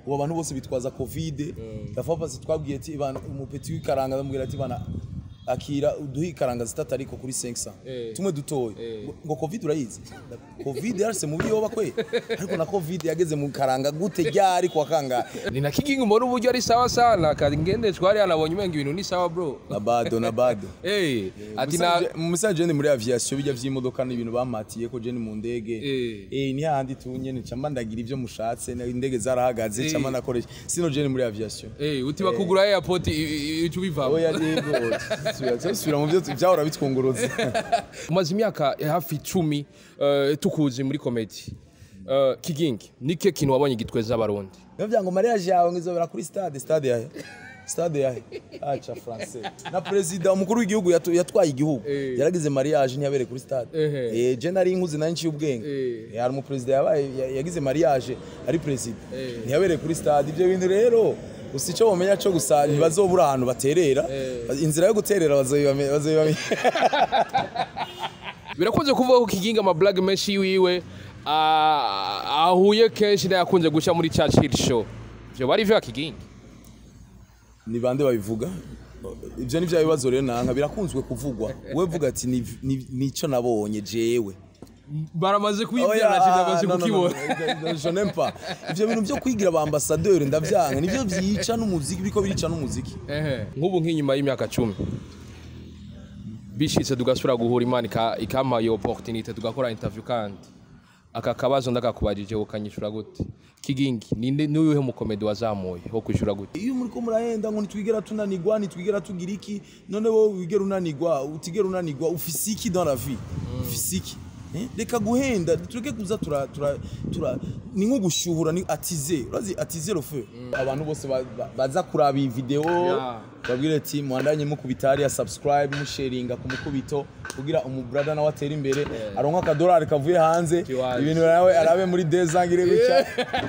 ubu abantu bose bitwaza covid gafa pasi twabwiye ati bana umupeti w'ikaranga bamubwira ati bana akira uduhe ikaranga zitatu ariko kuri 500 Eh. tumwe dutoye ngo- ngo covid urayizi covid yarse mu biyoba kwe ariko na covid yageze mu karanga gute ryari kwa kangahe ni na kigingi mbona uburyo ari sawa sana kagendeshwa hariya nabonye umenga ibintu ni sawa bro na bado na bado Eh, ati na mu message ni muri aviation bijya vy'imodoka n'ibintu bamatiye ko je ni mu ndege Eh. eh ni handi tunye ni camba ndagira ivyo mushatse na- indege zarahagaze Eh. camba nakoresha sino je ni muri aviation Eh, uti bakugura airport ico bivamo oya yego subira subira mu byo vyahora bitwunguruza umaze imyaka hafi icumi eh, tukuzi muri komedi Eh, kigingi nike kintu wabonye gitweza abarundi Nivyo vyango mariage yawe ngizobera kuri stade stade yahe stade yahe acha français na president umukuru w'igihugu yatu- yatwaye igihugu Eh. yaragize mariage ntiyabere kuri stade Ehe. eh je nari inkuzi nari nciye ubwenge Eh. Eh, hari umu president yabaye ya- yagize mariage ari president Eh. ntiyabere kuri stade ivyo bintu rero gusa icyo bamenya cyo gusa ntibazobura ahantu baterera inzira yo guterera bazoyibame- bazoyibamenya birakunze kuvuga ko kigingi amablage menshi yiwe ah, ahuye kenshi nayakunze guca muri churchill show ivyo bari vyo kigingi ni bande babivuga ibyo ni bya bibazo rero nanka birakunzwe kuvugwa we vuga ati "Ni- ni- nico nabonye jewe baramaze Oya, kuyibwira nashimye no, no, no, kukibona no, je n'aime pas. ivyo bintu byo kwigira ba ambassadeur ndavyanga nivyo vyica n'umuziki biko birica n'umuziki Ehe, nk'ubu nk'inyuma y'imyaka cumi bishitse tugasubira guhura imana ika- ikampa iyo opportunité tugakora interview kandi aka kabazo ndakakubajije ukanyishura gute kigingi ninde n'uyuhe mukomedi wazamuye wo kwishura gute iyo muriko murahenda ngo nitwigera tunanigwa nitwigera tugira iki none wowe wigera unanigwa utigera unanigwa ufise iki dans la vie ufise iki Eh, reka guhenda tureke kuza tura tura tura ni nko gushyuhura ni atize urazi atize le feu abantu bose ba- ba- baza kuraba iyi video Yeah. babwire ati mwandanye mukubita hariya subscribe musharinga ku mukubito kugira umubrada nawe atere imbere aronka akadolari kavuye hanze Kiwaje. ibintu nawe arabe muri dezangire gutya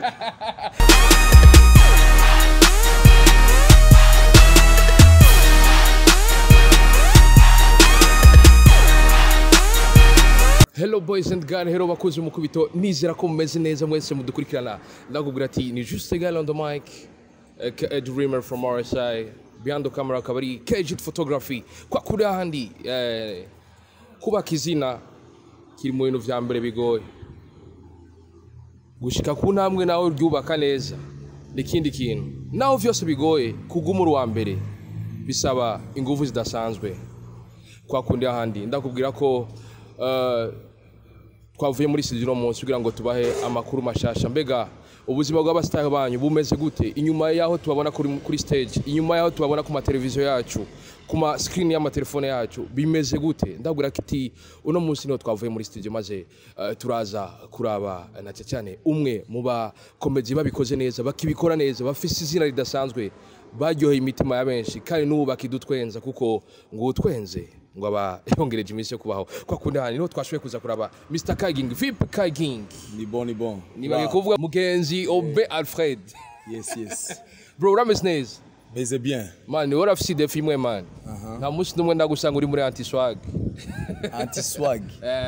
hello boys and girls hello bakozi mukubito nizera ko mumeze neza mwese mudukurikirana ndakubwira ati ni juste gal on the mic uh, K- dreamer from RSI behind the camera akaba ari Kejit photography kwa kuri ahandi eh, kubaka izina kiri mu bintu vya mbere bigoye gushika ku ntambwe nawe uryubaka neza n'ikindi kintu naho vyose bigoye kuguma uri uwa mbere bisaba ingufu zidasanzwe kwa kundi ahandi ndakubwira ko eh, twavuye muri studio uno munsi kugira ngo tubahe amakuru mashasha mbega ubuzima bw'abasitari banyu bumeze gute inyuma y'aho tubabona kuri, kuri stage inyuma y'aho tubabona ku mateleviziyo yacu ku ma screen y'amatelefone yacu bimeze gute ndabwira kiti uno munsi niho twavuye muri studio maze eh, turaza kuraba eh, na cyane umwe mu bakomedi babikoze neza bakibikora neza bafise izina ridasanzwe baryoheye imitima ya benshi kandi n'ubu bakidutwenza kuko ngo utwenze ngo aba yongereje iminsi yo kubaho kwa kundi hano niho twashoboye kuza kuraba Mr Kaging VIP Kaging ni bon ni bon nibagiye Wow. kuvuga mugenzi Obe Alfred yes yes bro urameze neza meze bien man niwe urafise idefi imwe man nta munsi n'umwe ndagusanga uri muri anti swag anti swag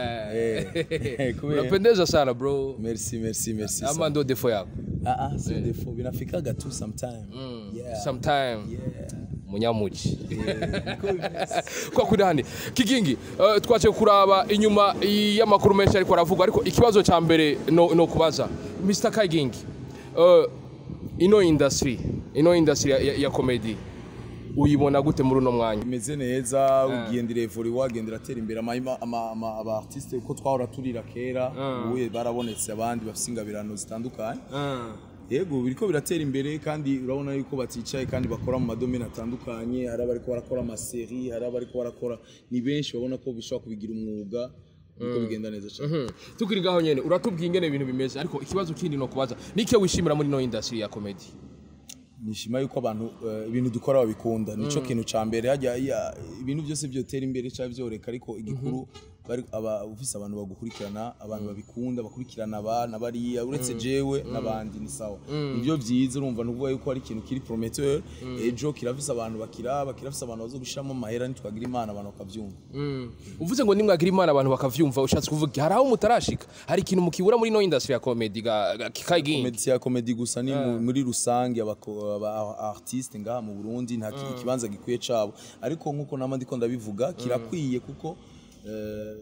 Eh, kubera- unapendeza sana bro merci merci merci ama ndo defo yako ah ah c'est défaut binafikaga tu sometime yeah sometime yeah munyamuki Niko bimeze. kwa kuri hano kigingi eh, twaje kuraba inyuma y'amakuru menshi ariko aravugwa ariko ikibazo cya mbere no, no kubaza Mr Kagingi eh, ino industry ino industry ya, ya, ya comedy uyibona gute muri uno mwanya imeze neza ugendera evori wagendera atera imbere ama- ama- ama- aba artiste uko twahora turira kera ubu barabonetse abandi bafite ingabirano zitandukanye yego biriko biratera imbere kandi urabona yuko baticaye kandi bakora mu madomene atandukanye hari abariko barakora amaseri hari abariko barakora ni benshi babona ko bishobora kubigira umwuga biriko bigenda neza cyane Hmm. tukiri ngaho nyene uratubwiye ingene ibintu bimeze ariko ikibazo kindi no kubaza nike wishimira muri ino industry ya comedy nishima yuko abantu eh, ibintu dukora babikunda nico kintu ca mbere hajya ya- ibintu byose byotera imbere cyangwa byoreka ariko igikuru bari aba ufise abantu bagukurikirana abantu babikunda bakurikirana abana bariya uretse jewe n'abandi ni sawa nivyo vyiza urumva nuvuga yuko ari ikintu kiri prometteur ejo kirafise abantu bakiraba kirafise abantu bazogushiramo amahera nitwagira imana abantu bakavyumva uvuze ngo nimwagira imana abantu bakavyumva ushatse kuvuga hari aho mutarashika hari ikintu mukibura muri no industry ya comedy ga ga- kikayigingi komedi ya komedi gusa ni mu- muri rusange abako- aba artiste ngaha mu Burundi nta ki- ikibanza gikwiye cabo ariko nkuko nama ndiko ndabivuga kirakwiye kuko eh,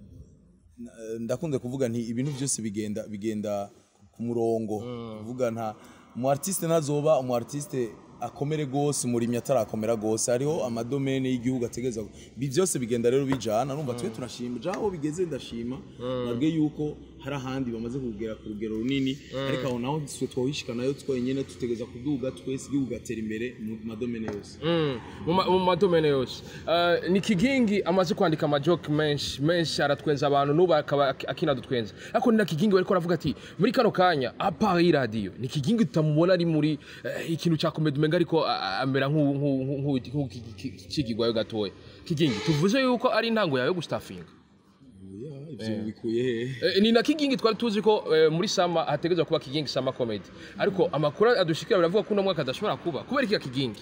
n- ndakunze kuvuga nti ibintu byose bigenda bigenda ku murongo kuvuga nta umu artiste ntazoba umu artiste akomere gose umurimyi atarakomera gose hariho amadomene y'igihugu ategeza ibi byose bigenda rero bijana numva twe turashima ja aho bigeze ndashima nabwe yuko hari ahandi bamaze kugera ku rugero runini ariko aho naho twe twohishikanayo twenyene tutegeza kuduga twese igihugu gatera imbere mu madomene yose Mm, mu ma- mu madomene yose Eh, ni kigingi amaze kwandika amajoke menshi menshi aratwenza abantu n'ubu akaba ak- akinadutwenza ariko ni na kigingi bariko aravuga ati muri kano kanya apart y'iradiyo ni kigingi tutamubona ari muri eh, ikintu ca komedi umenga ariko a- a- amera nk'ukigigwayo gatoya kigingi tuvuze yuko ari intango yawe yo gustafinga Oya, ivyo bikuye hehe Eh, ni na kigingi twari tuzi ko eh, muri sama hategerezwa kuba kigingi sama comedy ariko amakuru adushikira baravuga ko uno mwaka adashobora kuba kubera iki kigingi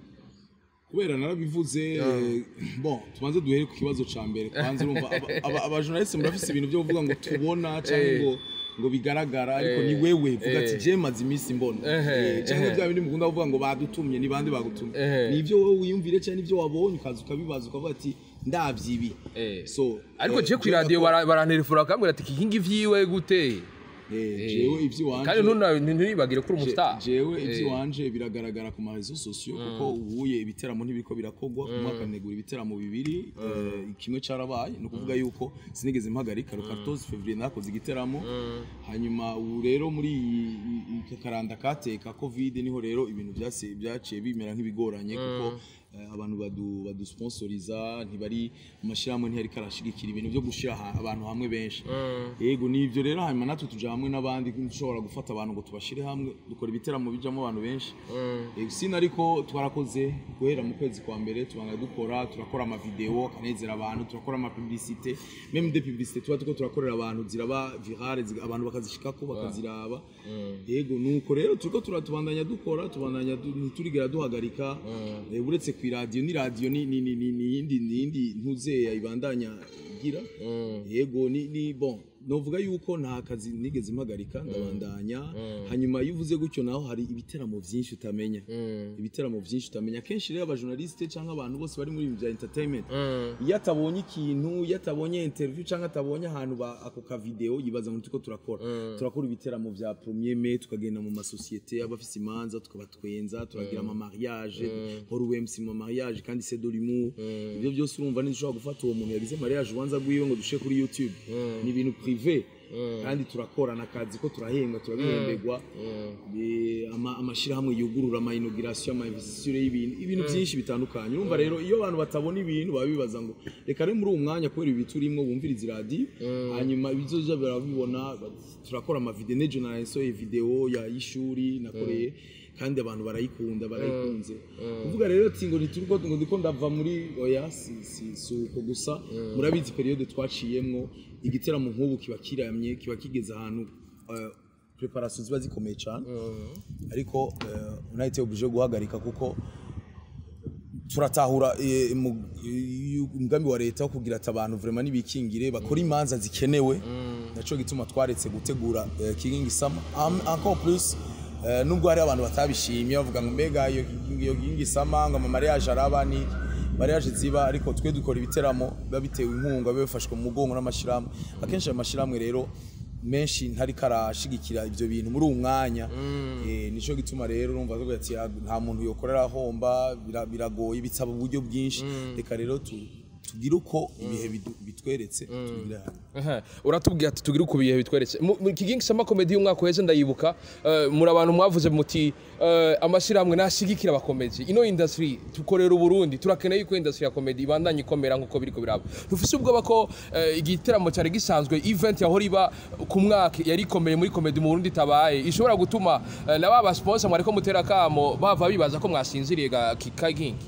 kubera narabivuze eh, bon tubanze duhere ku kibazo ca mbere kwanza urumva aba- aba- abajournaliste murafise ibintu byo kuvuga ngo tubona canke ngo ngo bigaragara ariko ni wewe vuga ati je maze iminsi mbona Ehe, Eh, canke ehe. bya bindi mukunda kuvuga ngo badutumye ni bande bagutumye Ehe. ni ivyo wowe wiyumvire canke ivyo wabonye ukaza ukabibaza ukavuga ati ndavye ibi Eh. so ariko eh, je ku jewe radio ndakora- baranterefona bakambwira ati kigingi vyiwe gute eh, jewe ivy'iwanje kandi ntuna- nturibagire ko uri Je- umustar jewe ivy'iwanje biragaragara ku marezo sosiyo kuko ubuye ibiteramo ntibiriko birakogwa umwaka negura ibiteramo bibiri eh, kimwe carabaye ni ukuvuga yuko sinigeze mpagarika le 14 février nakoze igiteramo hanyuma ubu rero muri iyi- iyi- iyi karanda kateka covid niho rero ibintu vyase- vyaciye bimera nk'ibigoranye kuko eh, abantu badu badusponsoriza ntibari amashirahamwe ntiyari karashigikira ibintu vyo gushira ha- abantu hamwe benshi yego nivyo rero hanyuma natwe tuja hamwe n'abandi dushobora gufata abantu ngo tubashire hamwe dukora ibiteramo bijamo abantu benshi Yego, sina ariko twarakoze guhera mu kwezi kwa mbere tubanga dukora turakora amavideo akanezera abantu turakora amapublicité même des publicités tuba turiko turakorera abantu ziraba virale ziga- abantu bakazishikako bakaziraba yego nuko rero turiko turatubandanya dukora tubandanya du- ntiturigera duhagarika Eh, uretse ku iradiyo ni radiyo ni ni ni ni ni yindi ni yindi ntuzeya ibandanya igira yego ni ni bon novuga yuko nta kazi nigeze mpagarika ndabandanya hanyuma iyo uvuze gutyo naho hari ibiteramo byinshi utamenya ibiteramo byinshi utamenya kenshi rero abajournaliste cyangwa abantu bose bari muri ibi bya entertainment iyo atabonye ikintu iyo atabonye interview cyangwa atabonye ahantu ba ako ka video yibaza ngo turiko turakora turakora ibiteramo bya premier mai tukagenda mu masosiyete abafise imanza tukabatwenza turagira ama mariage nkora UMC mu mariage kandi c'est de l'humour ibyo byose urumva ntidushobora gufata uwo muntu yagize mariage ubanza bwiwe ngo dushe kuri YouTube ni ibintu privé kandi turakorana akazi ko turahembwa turabihemberwa Eh, ama- amashirahamwe yugurura ama inauguration ama investiture y'ibintu ibintu byinshi bitandukanye urumva rero iyo abantu batabona ibintu baba bibaza ngo reka rero muri uwo mwanya kubera ibi turimwo bumviriza iradiyo hanyuma ibizoja barabibona ba- turakora amavideo nejo narasohoye video ya y'ishuri nakoreye kandi abantu barayikunda barayikunze kuvuga rero ati ngo ntituriko ngo ndiko ndava muri oya si si si uko gusa murabizi periode twaciyemwo igiteramo nk'ubu kiba kiramye kiba kigeze ahantu eh, preparation ziba zikomeye cyane ariko eh, unahite oblige guhagarika kuko turatahura eh, mu- eh, umugambi wa leta wo kugira ati abantu vraiment nibikingire bakora imanza zikenewe naco gituma twaretse gutegura eh, kigingi sama Am- encore plus eh, nubwo hari abantu batabishimye bavuga ngo mbega iyo iyo kigingi sama ngo ama mariage araba ni mariage ziba ariko twe dukora ibiteramo biba bitewe inkunga biba bifashwe mu mugongo n'amashirahamwe akenshi ayo mashirahamwe rero menshi ntariko arashigikira ivyo bintu muri uwo mwanya eh, nico gituma rero urumva tuvuga ati "Ah, nta muntu yokorera ahomba bira- biragoye bisaba uburyo bwinshi reka rero tu- tugire uko ibihe bidu- bitweretse tubigire hamwe Aha, uratubwira ati tugire uku bihe bitweretse Mu- mu kigingi sama comedy y'umwaka uheze ndayibuka eh, muri abantu mwavuze muti eh, amashyirahamwe nashigikira abakomedi ino industry tukorera uburundi turakeneye yuko industry ya comedy ibandanye ikomera nk'uko biriko biraba ntufise ubwoba ko eh, igiteramo cyari gisanzwe event yahora iba ku mwaka yari ikomeye muri comedy mu burundi itabaye ishobora gutuma eh, na ba basponsor mwariko mutera kamo bava bibaza ko mwasinziriye ga kigingi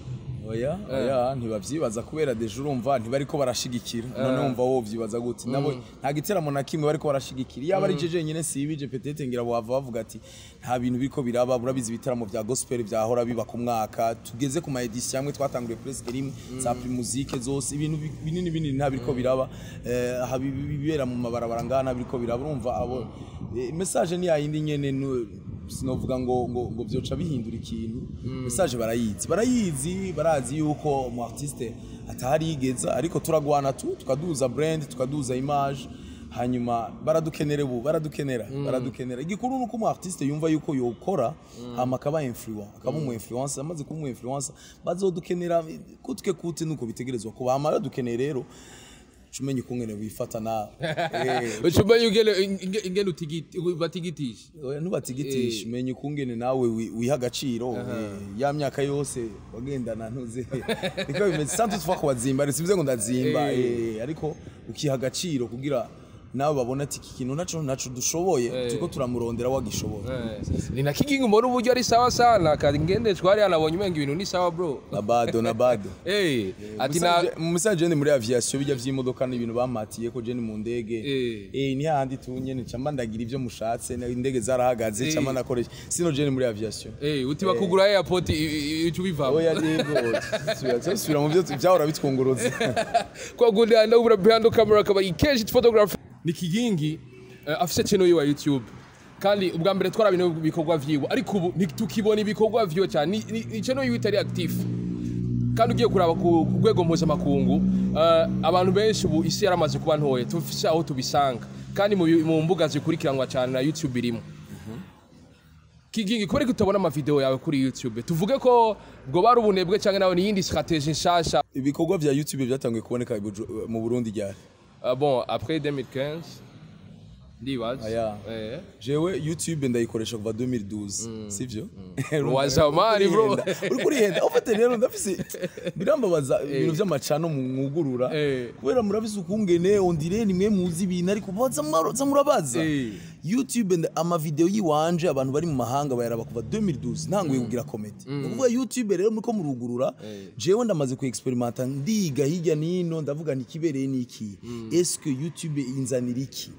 oya oya ntibavyibaza kubera deje urumva ntibariko barashigikira none wumva wo vyibaza gute nabo nta giteramo na kimwe bariko barashigikira iyo ari je jenyine sibije petete ngira bava bavuga ati nta bintu biriko biraba burabizi ibiteramo vya gospel vyahora biba ku mwaka tugeze ku ma edition amwe twatanguriye presque rimwe za musique zose ibintu bi- binini binini nta biriko biraba eh, aha bi- bi- bibera mu mabarabara ngana biriko biraba urumva abo eh, message ni yayindi nyene nu- sinovuga ngo ngo ngo byoca bihindura ikintu message barayizi barayizi barazi yuko umu artiste atahari yigeza ariko turagwana tu tukaduza brand tukaduza image hanyuma baradukenera ubu baradukenera baradukenera igikuru nuko umu artiste yumva yuko yokora hama akaba influent akaba umu influencer amaze kuba umu influencer bazodukenera kutwe kute nuko bitegerezwa kuba hama badukeneye rero cumenya ukungene wifata nawe Eh, ucumenye ingene inge- ingene utigiti batigitisha oya ntubatigitishe menya ukungene nawe wi- wiha agaciro eh, ya myaka yose wagendana ntuze niko bimeze santu tuva kuwazimba rero sibize ngo ndazimba eh, ariko ukiha agaciro kugira nawe babona ati iki kintu naco naco dushoboye turiko turamurondera wagishoboye ni na kigingi mbona uburyo ari sawa sana kandi ngende twari yanabonye umenga ibintu ni sawa bro na bado na bado eh ati na mu message jene muri aviation bijya vy'imodoka n'ibintu bamatiye ko jene mu ndege Eh. eh ni handi tunyene camba ndagira ivyo mushatse na- indege zarahagaze Eh. camba nakoresha sino jene muri aviation eh uti bakugura airport icu bivamo oya yego subira subira mu byo byahora bitwungurutse kwa gundi ndabura behind the camera akaba ikeje photography ni kigingi eh, afise channel yiwe ya YouTube kandi ubwa mbere twarabine ibikorwa vyiwe ariko ubu ntitukibona ibikorwa vyiwe cyane ni, ni, ni channel yiwe itari active kandi ugiye kuraba ku ku rwego mpuzamakungu eh, abantu benshi ubu isi yaramaze kuba ntoye tufise aho tubisanga kandi mu bi- mu mbuga zikurikiranwa cyane na YouTube irimo kigingi kubera ko utabona amavideo yawe kuri YouTube tuvuge ko bwo bari ubunebwe cyangwa nawe ni yindi strategie nshasha ibikorwa vya YouTube byatangiye kuboneka i Buju- mu Burundi ryari Uh, bon, après 2015, ndibaza. Aya. Eh. jewe YouTube ndayikoresha kuva 2012 sivyo Wa zamani, bro. uri kurihenda ufite rero ndafise birambabaza ibintu vy'amacano mu mwugurura Eh. kubera murafise ukungene ondire nimwe muzi ibintu ariko baza mwaroza murabaza Eh. YouTube nda- amavideo yiwanje abantu bari mu mahanga bayaraba kuva 2012 ntanguye kugira comedy ni ukuvuga YouTube rero muriko murugurura jewe ndamaze ku experimenta ndiga hirya nino ndavuga nti kibereye niki est-ce que YouTube inzanira iki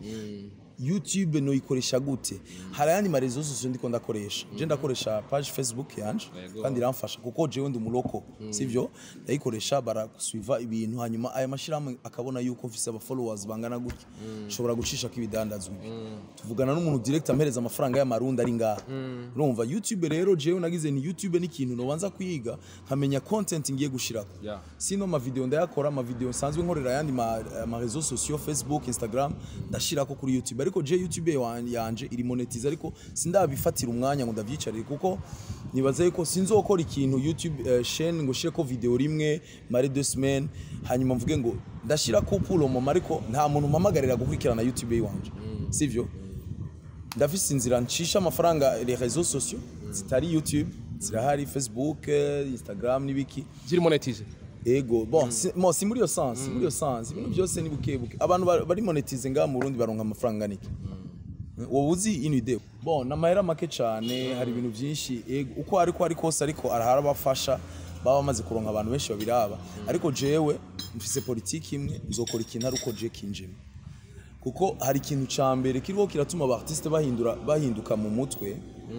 YouTube noyikoresha gute hari ayandi marezo sosiyo ndiko ndakoresha je ndakoresha page Facebook yanje kandi iramfasha kuko jewe ndi umuroko sivyo ndayikoresha baragusuiva ibintu hanyuma aya mashirahamwe akabona yuko mfise aba followers bangana gutya nshobora gucisha ko ibidandazwa ibi tuvugana n'umuntu direct ampereza amafaranga y'amarundi ari ngaha urumva YouTube rero jewe nagize ni YouTube ni ikintu nobanza kwiga nkamenya content ngiye gushirako Yeah. sino amavideo ndayakora amavideo nsanzwe nkorera ayandi ma, ma réseaux sociaux facebook instagram ndashirako kuri youtube ariko je youtube wan- yanje iri monetize ariko sindabifatira umwanya ngo ndavyicarire kuko nibaza yuko sinzokora ikintu youtube uh, chaîne ngo shireko video rimwe mare deux semaines hanyuma mvuge ngo ndashirako pour le moment ariko nta muntu mpamagarira gukurikirana youtube yiwanje sivyo ndafise inzira ncisha amafaranga les réseaux sociaux zitari youtube zirahari facebook eh, instagram n'ibiki Ziri monetize. ego bon si, mo si muri iyo sens muri iyo sens ibintu byose ni buke buke abantu ba- bari monetize ngaha mu Burundi baronka amafaranga niki wowe uzi ino ide bon n'amahera make cyane hari ibintu byinshi ego uko ariko ari kose ariko arahara abafasha baba bamaze kuronka abantu benshi babiraba ariko jewe mfise politiki imwe nzokora ikintu ari uko je kinjemo kuko hari ikintu ca mbere kiriho kiratuma aba artiste bahindura bahinduka mu mutwe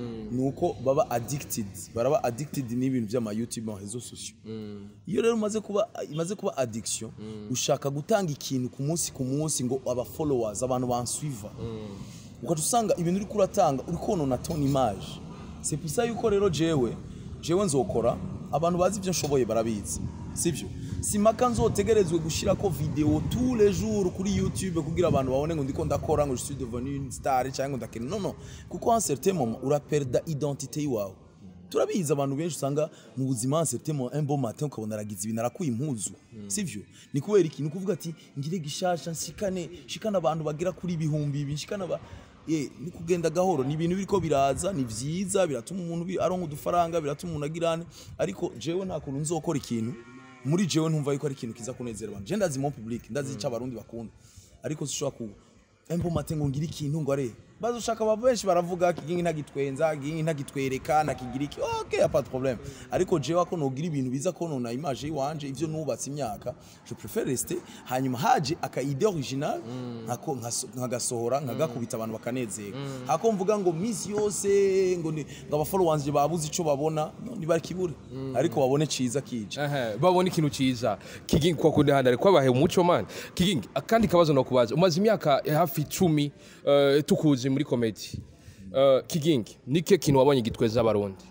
nuko baba addicted baraba addicted n'ibintu by'ama YouTube ma réseaux sociaux iyo rero umaze kuba imaze kuba addiction ushaka gutanga ikintu ku munsi ku munsi ngo aba followers abantu bansuiva ugaca usanga ibintu uri kuratanga uri konona ton image c'est pour ça yuko rero jewe jewe nzokora abantu bazi ibyo nshoboye barabizi sibyo simaka nzotegerezwe gushirako video tous les jours kuri youtube kugira abantu babone ngo ndiko ndakora ngo je suis devenu une star cyangwa ngo ndakina no no kuko en certain moment uraperda identité yiwawe turabizi abantu benshi usanga mu buzima en certain moment un bon matin ukabona aragize ibintu arakuye impuzu sivyo ni kubera iki ni kuvuga ati ngire gishasha nshikane shikana abantu bagira kuri ibihumbi ibi nshikana ba ye ni kugenda gahoro ni ibintu biriko biraza ni vyiza biratuma umuntu bi- aronka udufaranga biratuma umuntu agirane ariko jewe nta kuntu nzokora ikintu muri jewe ntumva yuko ari ikintu kiza kunezera abantu je ndazi mon public ndazi ico abarundi bakunda ariko sishobora ku embo mate ngo ngire ikintu ngo are baza ushaka aba benshi baravuga kigingi ntagitwenza kigingi ntagitwereka ntakigira iki ok pas de problème ariko jewe ko nogira ibintu biza konona image yiwanje ivyo nubatse imyaka je préfère rester hanyuma haje aka idée original nkako nkaso- nkagasohora nkagakubita abantu bakanezerwa hako mvuga ngo misi yose ngo ni- ngo aba followers je babuze ico babona no, ntibakibure ariko babone ciza kije Ehe, babona ikintu ciza kigingi kwa kundi handa ariko abahe umuco man kigingi akandi kabazo no kubaza umaze imyaka hafi icumi eh, tukuzi muri comedy Eh, kigingi nike kintu wabonye gitweza abarundi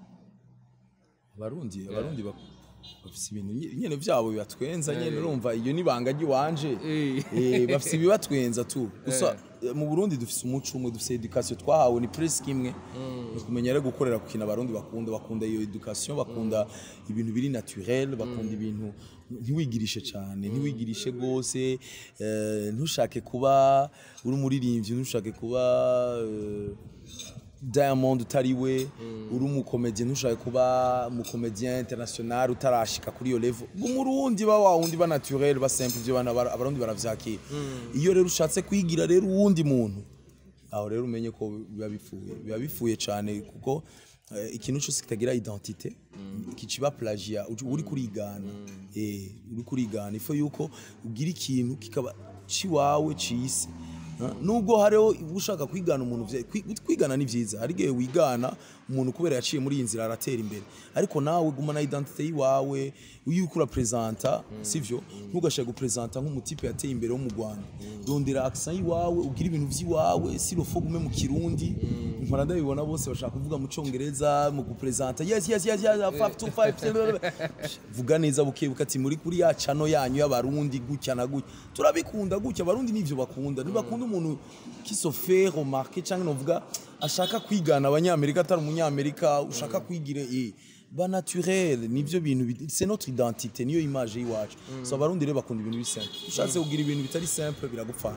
abarundi abarundi bak- bafise ibintu nye- nyene vyabo bibatwenza nyene urumva iyo nibanga ry'iwanje Eh. Eh, bafise ibibatwenza tu gusa eh, mu burundi dufise umuco umwe dufise education twahawe ni presque imwe ni kumenya rero gukorera ku kintu abarundi bakunda bakunda iyo education bakunda ibintu biri naturel bakunda ibintu ntiwigirishe cyane ntiwigirishe rwose eh, ntushake kuba uri umuririmbyi ntushake kuba eh, Diamond utari we uri umukomedian ntushaka kuba umukomedian international utarashika kuri iyo level umurundi ba wawundi ba naturel ba simple ibyo bana bara- abarundi baravyakira iyo rero ushatse kwigira rero uwundi muntu aho rero umenye ko biba bifuye biba bifuye cyane kuko eh, ikintu cyose kitagira identité kiciba plagiat uju- uri kurigana eh uri kurigana ifo yuko ugira ikintu kikaba ciwawe cisi Ha? nubwo hariho ushaka kwigana umuntu vye- kwi- kwigana ni vyiza hari igihe wigana umuntu kubera yaciye muri iyi nzira aratera imbere ariko nawe guma na identité yiwawe iyo uriko urapresenta sivyo ntugashaka gupresenta nk'umutipe yateye imbere wo mu Rwanda rondera accent yiwawe ugira ibintu vy'iwawe sirofo gume mu kirundi mpora ndabibona bose bashaka kuvuga mu congereza mu gupresenta yes yes yes yes 525 vuga neza bukebuka ati muri kuri ya cano yanyu y'abarundi gutya na gutya turabikunda gutya abarundi nivyo bakunda ntibakunda umuntu qui se fait remarquer cyangwa novuga ashaka kwigana abanyamerika atari umunyamerika ushaka kwigira eh ba naturel nivyo bintu bi- c'est notre identité niyo image y'iwacu so abarundi rero bakunda ibintu biri simple ushatse kugira ibintu bitari simple biragupfana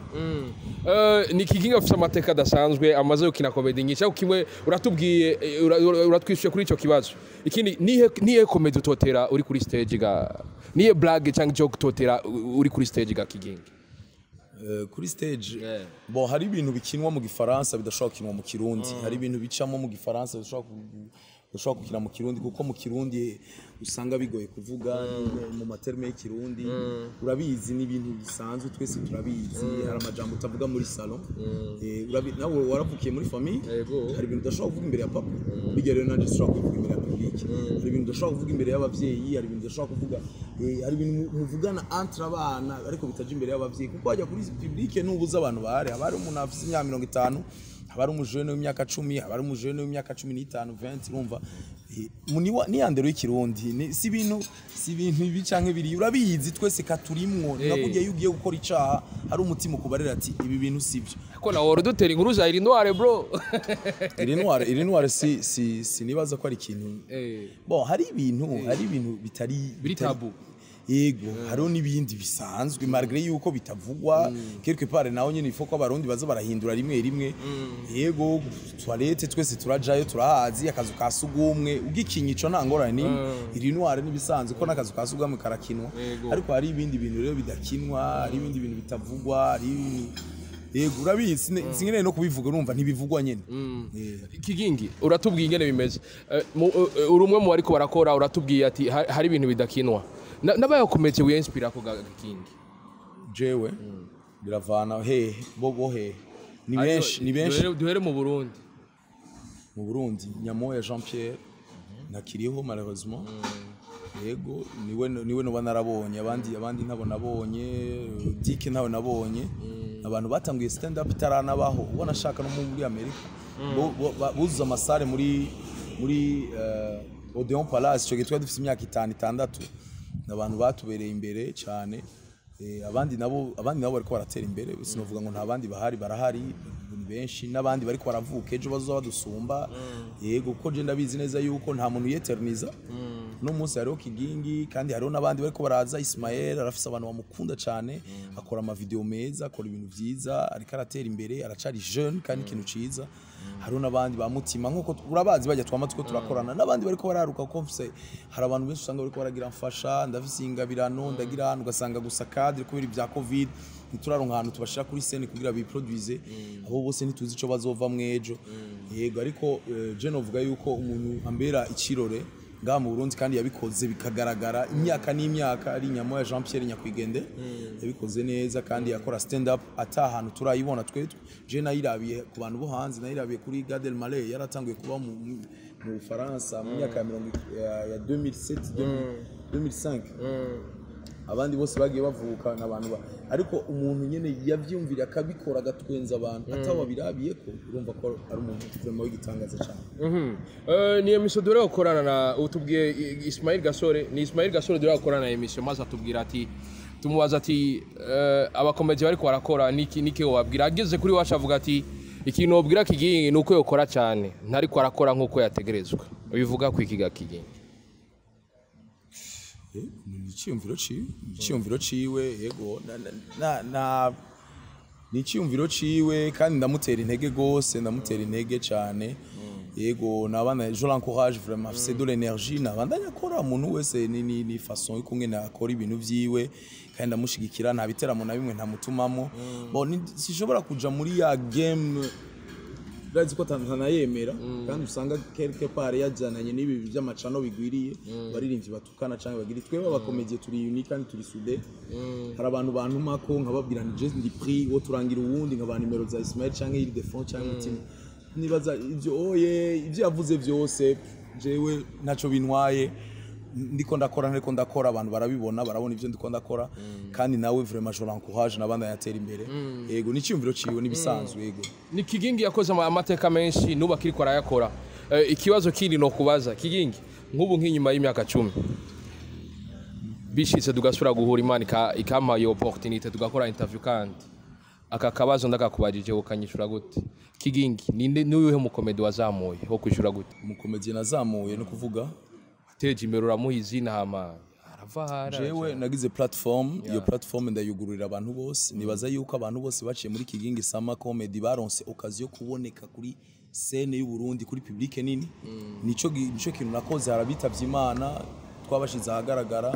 Eh, ni kigingi afite amateka adasanzwe amaze gukina komedi nyinshi ariko kimwe uratubwiye eh, ura- ura- uratwishyuye kuri icyo kibazo ikindi nihe nihe komedi utotera uri kuri stage ga nihe blague cyangwa joke utotera u- uri kuri stage ga kigingi Eh, kuri stage Yeah. bon hari ibintu bikinwa mu gifaransa bidashobora gukinwa mu kirundi hari ibintu bicamo mu gifaransa bidashobora ku- bidashobora gukina mu kirundi kuko mu kirundi usanga bigoye kuvuga mu materme y'ikirundi urabizi ni ibintu bisanzwe twese turabizi hari amajambo utavuga muri salon Eh, urabi- nawe waravukiye muri famille Yego. hari ibintu udashobora kuvuga imbere ya papa bijya rero nanjye ushobora kuvuga imbere ya public hari ibintu udashobora kuvuga imbere y'abavyeyi hari ibintu udashobora kuvuga eh, hari ibintu mu- muvugana entre abana ariko bitaje imbere y'abavyeyi kuko wajya kuri public nubuze abantu bahari haba hari umuntu afite imyaka mirongo itanu haba hari umujene w'imyaka cumi haba hari umujene w'imyaka cumi n'itanu 20 urumva Eh, mu- ni wa- ni ya ndero y'ikirundi ni- si ibintu si ibintu ibi canke biri urabizi twese katurimwo Eh. nakujya iyo ugiye gukora icaha hari umutima ukubarira ati ibi bintu sivyo ko nawe wari udutera inkuru za irindware bro iri ntware iri ntware si si sinibaza ko ari ikintu Eh, bon hari ibintu hari ibintu bitari Biri bitari- tabu. yego hariho n'ibindi bisanzwe malgré yuko bitavugwa quelque part naho nyine ifo ko abarundi baza barahindura rimwe rimwe yego toilette twese turajayo turahazi akazu ka sugumwe ugikinya ico nta ngorane ni iri ntware n'ibisanzwe ko n'akazu ka sugumwe karakinwa Yego. ariko hari ibindi bintu rero bidakinwa hari ibindi bintu bitavugwa hari ibintu- yego urabizi sine- sinkeneye no kubivuga urumva ntibivugwa nyine Eh. kigingi uratubwiye ingene bimeze Eh, mu- eh, uri umwe mu bariko barakora uratubwiye ati ha- hari ibintu bidakinwa Na- n'abayakometse wiyenspira ko ga kigingi jewe biravana hehe bo bo hehe ni benshi ni benshi Duhere- duhere mu burundi mu Burundi Nyamoya Jean Pierre ntakiriho malheureusement yego niwe niwe noba narabonye abandi abandi ntabo nabonye Dick ntawe nabonye abantu batanguye stand up itaranabaho ubona ashaka no muri Amerika Bo- bo- ba- buzuza amasare muri muri eh, Odeon Palace cyo gitwa dufite imyaka itanu itandatu abantu batubereye imbere cyane Eh, abandi nabo abandi nabo bariko baratera imbere sinovuga ngo nta bandi bahari barahari ni benshi n'abandi bariko baravuka ejo bazoba badusumba yego kuko je ndabizi neza yuko nta muntu yeterniza no munsi hariho kigingi kandi hariho n'abandi bariko baraza Ismael arafise abantu bamukunda cyane akora ama video meza akora ibintu vyiza ariko aratera imbere aracari jeune kandi ikintu ciza hariho n'abandi ba mutima nkuko urabazi bajya twama two turakorana n'abandi bariko bararuka kuko mfise hari abantu benshi usanga bariko baragira mfasha ndafise ingabirano ndagira hano ugasanga gusa cadre kubera ibya covid ntituraronka ahantu tubashira kuri scene kugira biproduise abo bose ntituzi ico bazova mwejo yego ariko eh, je novuga yuko umuntu ambera ikirore ngaha mu Burundi kandi yabikoze bikagaragara imyaka n'imyaka ari nyamo ya Jean Pierre Nyakwigende yabikoze neza kandi yakora stand up ata ahantu turayibona twe je nayirabiye ku bantu bo hanze nayirabiye kuri Gad Elmaleh yaratanguye kuba mu mu- mu Bufaransa mu myaka ya mirongo ya ya 2007 2005 abandi bose bagiye bavuka n'abantu ba ariko umuntu nyene yavyumvira akabikora agatwenza abantu atawabirabiye ko urumva ko ari umuntu vraiment w'igitangaza cyane Eh, ni emission dore gukorana na utubwiye I- Ismail Gasore ni Ismail Gasore dore gukorana na emission maze atubwira ati tumubaza ati eh, abakomeje bariko barakora niki niki wabwira ageze kuri wacu avuga ati ikintu wabwira kigingi ni uko yokora cyane ntariko arakora nk'uko yategerezwa bivuga ku ikiga kigingi Eh, ni icyiyumviro ciwe ni icyiyumviro ciwe yego na- na- na- na ni icyiyumviro ciwe kandi ndamutera intege gose ndamutera intege cyane yego nabana je l'encourage vraiment c'est de l'énergie nabandanya akora umuntu wese ni ni, ni façon y'ukumwe nakora ibintu vyiwe kandi ndamushigikira nta biteramo na bimwe ntamutumamo bon ni- sishobora kuja muri ya game urazi ko ntanayemera kandi usanga quelque part yajyananye n'ibi by'amacano bigwiriye baririmbyi batukana cyangwa bagira twebwe abakomediye turi unique kandi turi sude hari abantu bantumako nkababwira ni je ndi prix wo turangira uwundi nkaba nimero za Ismail cyangwa Ile de Front cyangwa Mutima nibaza ibyo oye ibyo yavuze byose jewe ntacyo bintwaye ndiko ndakora ntariko ndakora abantu barabibona barabona ibyo ndiko ndakora kandi nawe vraiment je l'encourage nabandi yatera imbere yego ni icyumviro ciwe nibisanzwe yego ni kigingi yakoze ama- amateka menshi n'ubu akiriko arayakora Eh, ikibazo kindi no kubaza kigingi nk'ubu nk'inyuma y'imyaka cumi bishitse tugasubira guhura imana ika- ikampa iyo opportunité tugakora interview kandi aka kabazo ndakakubajije ukanyishura gute kigingi ninde n'uyuhe mukomedi wazamuye wo kwishura gute umukomediye nazamuye no kuvuga teje imbere uramuha izina hama arava hara jewe nagize platform iyo platform ndayugururira abantu bose nibaza yuko abantu bose baciye muri kigingi sama comedy baronse occasion yo kuboneka kuri scene y'u Burundi kuri public nini nico gi- nico kintu nakoze harabitavye imana twabashize ahagaragara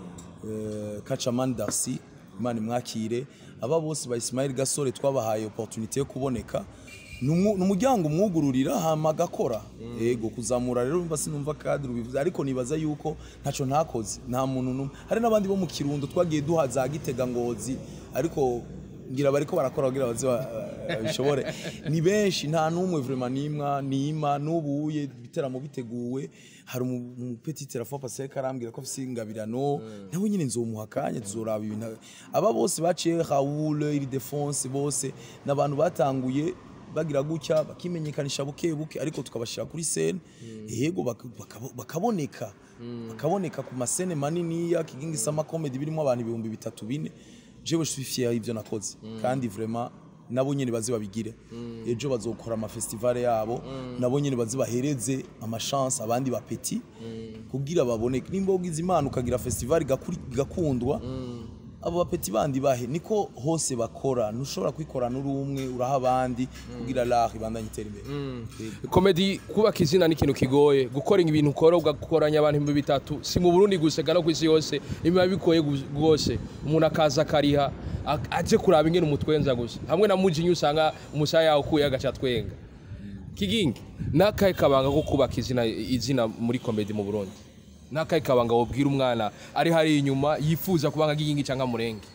eh, Kacaman Darcy imana imwakire aba bose ba Ismail Gasore twabahaye opportunité yo kuboneka ni umu- ni umuryango umwugururira hama agakora yego kuzamura rero mba sinumva kadiri bivuze ariko nibaza yuko ntaco ntakoze nta muntu numwe hari n'abandi bo mu kirundo twagiye duha za gitega ngozi ariko ngira bariko barakora kugira baze ba- babishobore ni benshi nta n'umwe vraiment nimwa nima n'ubuye ibiteramo biteguwe hari umu- umupeti telefone pascal karambwira ko afise ingabirano nawe nyine nzomuha akanya tuzoraba ibintu aba bose baciye Raoul Ildefonse bose n'abantu batanguye bagira gutya bakimenyekanisha buke buke ariko tukabashyira kuri scene yego bak- bakabo- bakaboneka bakaboneka ku masene manini ya kigingi sama comedy birimo abantu ibihumbi bitatu bine jewe je suis fier y'ivyo nakoze kandi vraiment nabo nyene baze babigire ejo bazokora amafestivale yabo nabo nyene baze bahereze amachance abandi bapeti kugira baboneke nimba ugize imana ukagira festival igakuri- igakundwa abo bapeti bandi bahe niko hose bakora ntushobora kwikorana uri umwe uraha abandi kugira l'art ibandanye itera imbere Yego. komedi kubaka izina ni ikintu kigoye gukora ibintu ukora ugakoranya abantu ibihumbi bitatu si mu burundi gusa ega no ku isi yose biba bigoye gu- rwose umuntu akaza akariha ak- aje kuraba ingene umutwenza gusa hamwe na mujinya usanga umusaya yawe ukuye agaca twenga kigingi nakahe kabanga ko kubaka izina izina muri komedi mu burundi nakahe kabanga wobwira umwana ari hari inyuma yifuza kubanga kigingi cyangwa murenge